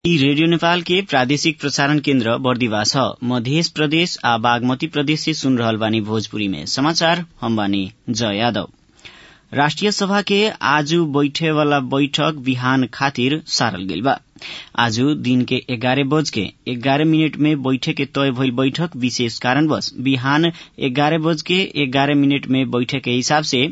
ई रेडियो नेपाल के प्रादेशिक प्रसारण केन्द्र बर्दिवा छ मध्य प्रदेश आ बागमती प्रदेश से सुन रहल बानी भोजपुरी में समाचार हम बानी जय यादव राष्ट्रिय सभा के आज बैठे वाला बैठक बिहान खातिर सारल गइल बा आज दिन के एगारह बज के एगारह मिनट में बैठे के तय भइल बैठक विशेष कारणवश बिहान एगारह बज के एगारह मिनट में बैठे के हिसाब से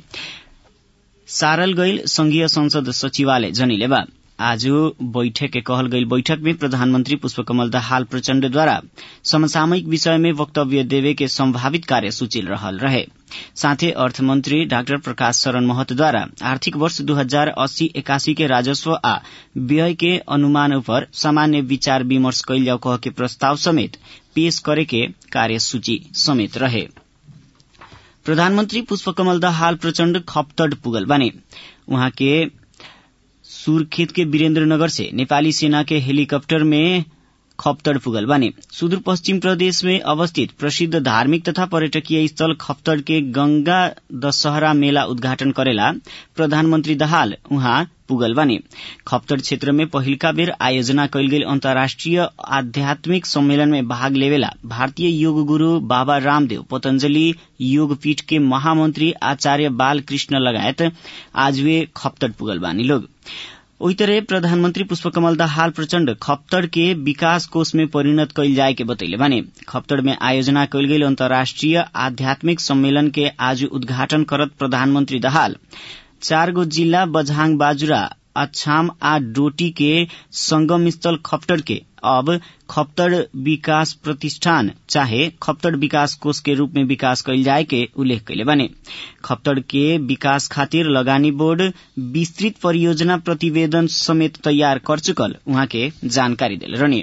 सारल गइल संघीय संसद सचिवालय जनिले बा आज बैठक के कहल गइल बैठक में प्रधानमंत्री पुष्पकमल दाहाल प्रचण्डद्वारा समसामयिक विषय में वक्तव्य देवे के संभावित कार्यसूची रहल रहे साथै अर्थमन्त्री डाक्टर प्रकाश शरण महतद्वारा आर्थिक वर्ष दू हजार अस्सी एकासी के राजस्व आ व्यय के अनुमान उपर सामान्य विचार विमर्श कैल जाऊ कह के प्रस्ताव समेत पेश करे के कार्यसूची समेत रहे प्रधानमन्त्री पुष्पकमल दाहाल प्रचण्ड खप्तड पुगल बाने उहाँ के सुर्खेत के वीरेन्द्रनगर से नेपाली सेना के हेलीकप्टर में खप्तड़ पुगल बाने सुदूर पश्चिम प्रदेश में अवस्थित प्रसिद्ध धार्मिक तथा पर्यटकीय स्थल खप्तड़ के गंगा दशहरा मेला उद्घाटन करेला प्रधानमन्त्री दाहाल उहाँ पुगल बाने खप्तड़ क्षेत्र में पहिलका बेर आयोजना कैल गेल अन्तर्राष्ट्रिय आध्यात्मिक सम्मेलन में भाग लेवेला भारतीय योग गुरू बाबा रामदेव पतंजलि योगपीठ के महामंत्री आचार्य बाल कृष्ण लगायत आज वे खप्तड़ पुगल बानी लोग ओही तरह प्रधानमन्त्री पुष्पकमल दाहाल प्रचण्ड खप्तड़ के विकास कोष में परिणत कैल जाए के बतैले बाने खप्तड़ में आयोजना कैल गेल अन्तर्राष्ट्रिय आध्यात्मिक सम्मेलन के आज उद्घाटन करत प्रधानमन्त्री दाहाल चार गो जिल्ला बझाङ बाजुरा अछाम आ डोटी के संगम स्थल खप्तड़ के अब खप्तड़ विकास प्रतिष्ठान चाहे खप्तड़ विकास कोष के रूप में विकास कैल जाए के उल्लेख कैले बने खप्तड़ के विकास खातिर लगानी बोर्ड विस्तृत परियोजना प्रतिवेदन समेत तैयार कर चुकल उहाँ के जानकारी दिल रहने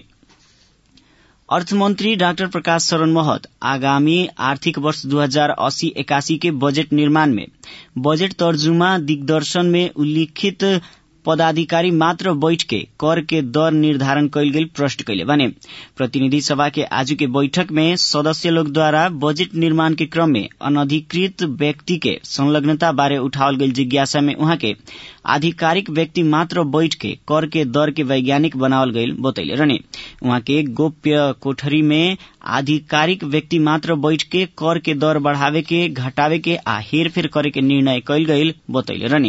अर्थमन्त्री डाक्टर प्रकाश शरण महत आगामी आर्थिक वर्ष दू हजार अस्सी एकासी के बजट निर्माण में बजट तर्जुमा दिग्दर्शन में उल्लिखित पदाधिकारी मात्र बैठ के कर के दर निर्धारण कैल गेल प्रश्न कैले बने प्रतिनिधि सभा के आज के बैठक में सदस्य लोग द्वारा बजट निर्माण के क्रम में अनधिकृत व्यक्ति के संलग्नता बारे उठावल गेल जिज्ञासा में उहाँ के आधिकारिक व्यक्ति मात्र बैठ के कर के दर के वैज्ञानिक बनावल गईल बतैले रहने उहाँ के गोप्य कोठरी में आधिकारिक व्यक्ति मात्र बैठ के कर के दर बढ़ावे के घटावे के आ हेरफेर करे के निर्णय कैल गईल बतैले रहने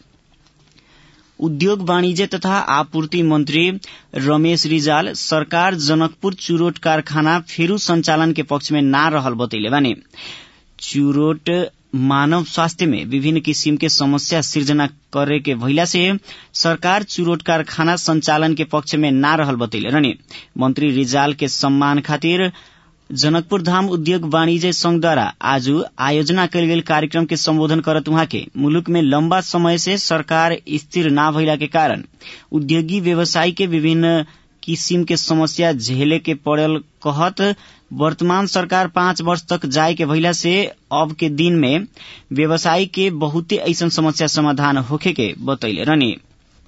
उद्योग वाणिज्य तथा आपूर्ति मंत्री रमेश रिजाल सरकार जनकपुर चुरोट कारखाना फेरू संचालन के पक्ष में ना रहल बतैले बाने चुरोट मानव स्वास्थ्य में विभिन्न किसिम के समस्या सृजना करे के भइला से सरकार चुरोट कारखाना संचालन के पक्ष में ना रहल बतैले रहने मंत्री रिजाल के सम्मान खातिर जनकपुर धाम उद्योग वाणिज्य संघद्वारा आज आयोजना कयल गेल कार्यक्रम के संबोधन करत उहाँ के मुलुक में लंबा समय से सरकार स्थिर ना भइला के कारण उद्योगी व्यवसायी के विभिन्न किसिम के समस्या झेले के पड़ल कहत वर्तमान सरकार पाँच वर्ष तक जाए के भइला से अब के दिन में व्यवसायी के बहुते ऐसन समस्या समाधान होखे के बतैले रहने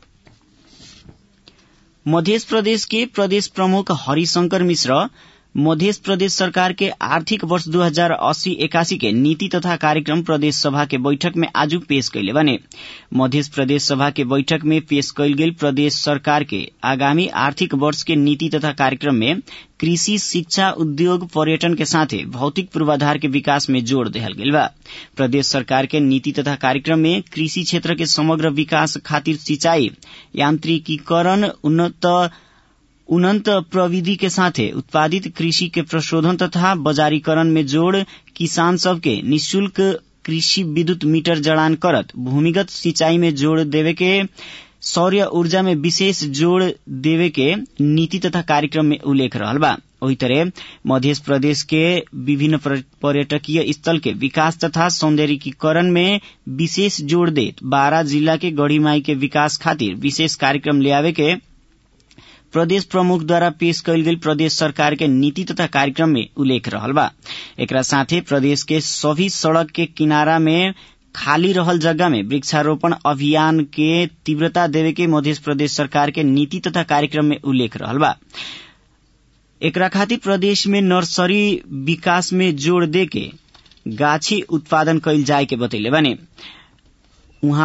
मध्य प्रदेश के प्रदेश प्रमुख हरिशंकर मिश्र मध्य प्रदेश सरकार के आर्थिक वर्ष दू हजार अस्सी एकासी के नीति तथा कार्यक्रम प्रदेश सभा के बैठक में आज पेश कैले बने मध्य प्रदेश सभा के बैठक में पेश कैल गेल प्रदेश सरकार के आगामी आर्थिक वर्ष के नीति तथा कार्यक्रम में कृषि शिक्षा उद्योग पर्यटन के साथे भौतिक पूर्वाधार के विकास में जोड़ देहल गेल बा प्रदेश सरकार के नीति तथा कार्यक्रम में कृषि क्षेत्र के समग्र विकास खातिर सिंचाई यांत्रिकीकरण उन्नत उन्नत प्रविधि के साथे उत्पादित कृषि के प्रशोधन तथा बाजारीकरण में जोड़ किसान सबके निशुल्क कृषि विद्युत मीटर जड़ान करत भूमिगत सिंचाई में जोड़ देवे के सौर्य ऊर्जा में विशेष जोड़ देवे के नीति तथा कार्यक्रम में उल्लेख रहल बा वही तरह मध्य प्रदेश के विभिन्न पर्यटकीय स्थल के विकास तथा सौंदर्यीकरण में विशेष जोड़ देत बारह जिला के गढ़ीमाई के विकास खातिर विशेष कार्यक्रम ले आवे के प्रदेश प्रमुख द्वारा पेश कैल गेल प्रदेश सरकार के नीति तथा कार्यक्रम में उल्लेख रहल बा एकरा साथे प्रदेश के सभी सड़क के किनारा में खाली रहल जगह में वृक्षारोपण अभियान के तीव्रता देवे के मध्य प्रदेश सरकार के नीति तथा कार्यक्रम में उल्लेख रहल बा एकरा खातिर प्रदेश में नर्सरी विकास में जोड़ दे के गाछी उत्पादन कैल जाए के बतैले बाने उहाँ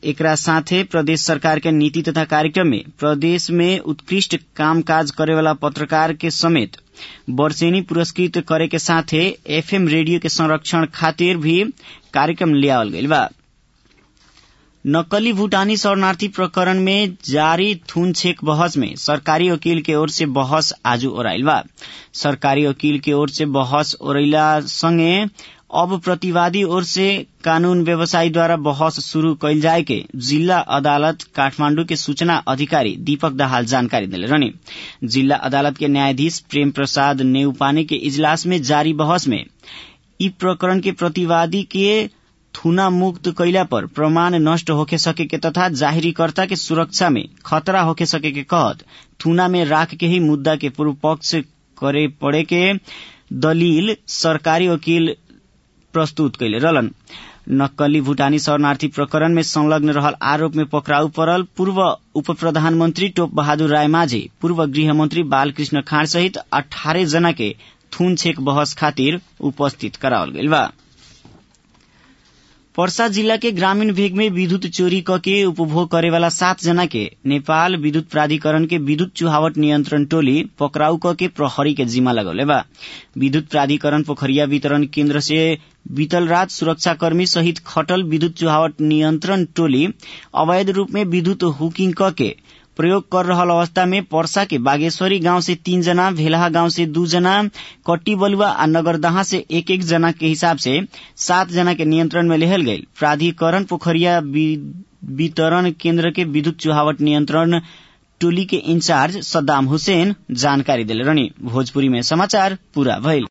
एकरा साथे प्रदेश सरकार के नीति तथा कार्यक्रम में प्रदेश में उत्कृष्ट कामकाज करेवाला पत्रकार के समेत वर्षेनी पुरस्कृत करे के साथे एफएम रेडियो के संरक्षण खातिर भी कार्यक्रम लियावल गईल बा नक्कली भूटानी शरणार्थी प्रकरण में जारी थून छेक बहस में सरकारी वकील के ओर से बहस आज ओराइल बा सरकारी वकील के ओर से बहस ओरैला संगे अब प्रतिवादी ओर से कानून व्यवसायी द्वारा बहस शुरू कैल जाए के जिला अदालत काठमांडू के सूचना अधिकारी दीपक दाहाल जानकारी दिले रहने जिला अदालत के न्यायाधीश प्रेम प्रसाद नेउपाने के इजलास में जारी बहस में ई प्रकरण के प्रतिवादी के थुना मुक्त कैला पर प्रमाण नष्ट होके सके के तथा जाहिरीकर्ता के सुरक्षा में खतरा होके सके के कहत थुना में राख के ही मुद्दा के पूर्व पक्ष करे पड़े के दलील सरकारी वकील प्रस्तुत कैले रहलन नक्कली भूटानी शरणार्थी प्रकरण में संलग्न रहल आरोप में पकड़ाउ पड़ल पूर्व उप प्रधानमंत्री टोप बहादुर राय माझे पूर्व गृहमंत्री बालकृष्ण खाँड सहित अठारह जना के थून छेक बहस खातिर उपस्थित करावल गईल बा पर्सा जिला के ग्रामीण भेग में विद्युत चोरी क के उपभोग करेवाला सात जना के नेपाल विद्युत प्राधिकरण के विद्युत चुहावट नियन्त्रण टोली पकड़ाउ क के प्रहरी के जिम्मा लगौले बा विद्युत प्राधिकरण पोखरिया वितरण केन्द्र से बीतल रात सुरक्षाकर्मी सहित खटल विद्युत चुहावट नियन्त्रण टोली अवैध रूप में विद्युत हुकिंग क के प्रयोग कर रहल अवस्था में पर्सा के बागेश्वरी गांव से तीन जना भेलाहा गांव से दू जना कट्टी बलुआ आ नगरदहा से एक एक जना के हिसाब से सात जना के नियंत्रण में लेहल गई प्राधिकरण पोखरिया वितरण केन्द्र के विद्युत चुहावट नियंत्रण टोली के इंचार्ज सद्दाम हुसैन जानकारी दिले रहनी भोजपुरी में समाचार पूरा भइल